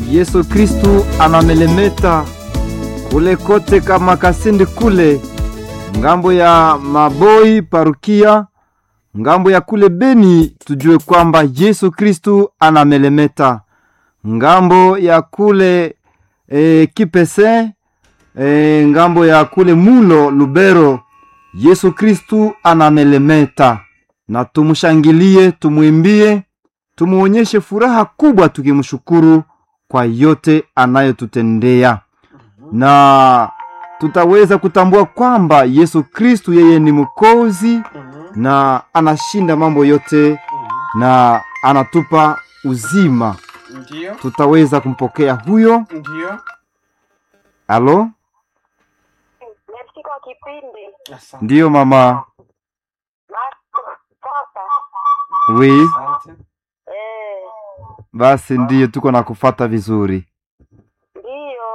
Yesu Kristu anamelemeta kule kote kama Kasindi kule ngambo ya Maboi parukia ngambo ya kule Beni, tujue kwamba Yesu Kristu anamelemeta ngambo ya kule e, Kipese e, ngambo ya kule Mulo Lubero, Yesu Kristu anamelemeta, na tumshangilie, tumwimbie, tumuonyeshe furaha kubwa, tukimshukuru kwa yote anayotutendea na tutaweza kutambua kwamba Yesu Kristu yeye ni mkozi na anashinda mambo yote na anatupa uzima. Ndio, Tutaweza kumpokea huyo. ndio. Alo, Merci kwa kipindi. Asante. ndiyo mama. Papa. Wi, Asante. Eh, basi ndiyo tuko na kufata vizuri. ndiyo.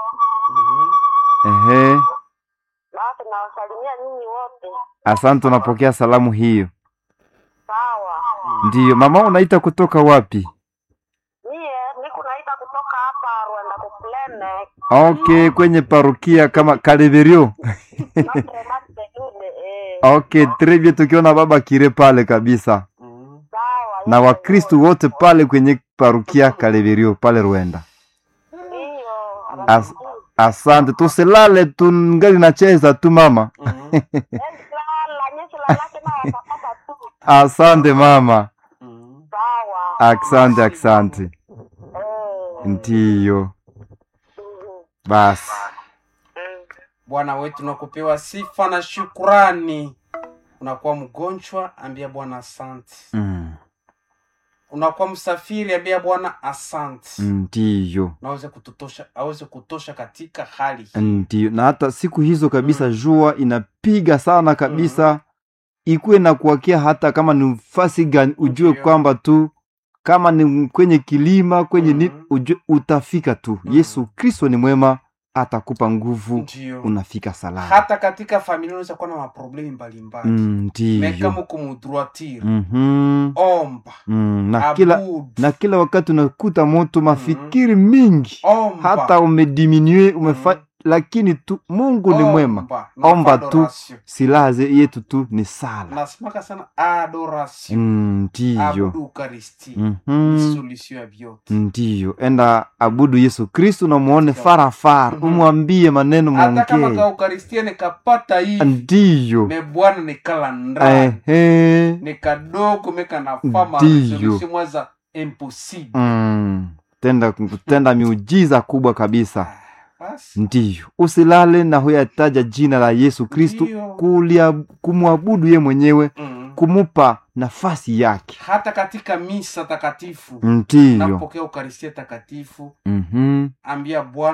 Mhm. Ehe, Basi nawasalimia nyinyi wote. asante, unapokea salamu hiyo. Sawa. Ndiyo mama, unaita kutoka wapi? Mie niko naita kutoka hapa Rwanda kuplene. Okay, kwenye parukia kama Kaleverio. Notre Dame de Jude. Eh, Okay, très bien, tukiona baba kire pale kabisa Mhm. sawa. na hivyo Wakristu hivyo. wote pale kwenye parukia Kaleverio pale Rwanda. Ndiyo. As, asante, tusilale tungali nacheza tu mama. Mhm. Lala, nyesi lalake na watapata tu. Asante mama, Mhm. Sawa. asante asante. Eh, Ndiyo mhm. basi, Bwana wetu nakupewa sifa na shukurani. Unakuwa mgonjwa, ambia Bwana asante. Mm, Unakuwa msafiri, ambia Bwana asante. ndiyo Naweze kututosha, aweze kutosha katika hali hii. ndiyo. Na hata siku hizo kabisa jua inapiga sana kabisa, ikuwe na kuwakia hata kama ni mfasi gani, ujue Ndiyo. kwamba tu kama ni kwenye kilima kwenye ni Mhm. ujue utafika tu. Mhm. Yesu Kristo ni mwema, atakupa nguvu, Ndio. unafika salama. Hata katika familia unaweza kuwa na maproblemi mbalimbali. Mm, Meka Ndiyo muko mudroitire. Mhm. Omba. Mm, na kila Abudu. na kila wakati unakuta moto mafikiri mingi Omba. hata umediminue umefa Mhm. lakini tu Mungu ni mwema. Omba. Na Omba tu. adoration. Silaha ze- yetu tu ni sala. nasimaka sana adoration Mm, Ndiyo abudu ukaristi ni Mhm. solution ya vyote Ndiyo, enda abudu Yesu Kristu na muone farafara, Mhm. umwambie maneno hata kama mwongee. ka ukaristia nikapata hivi Ndiyo me bwana nikala ndani ehe, ni kadogo meka nafama Ndiyo. resolution mwaza impossible mm. tenda kutenda miujiza kubwa kabisa. Ah, basi Ndiyo, usilale na huyataja jina la Yesu Kristu, Ndiyo. kulia kumwabudu ye mwenyewe, mm. kumupa nafasi yake. hata katika misa takatifu Ndiyo. napokea ukaristia takatifu Mhm. ambia bwana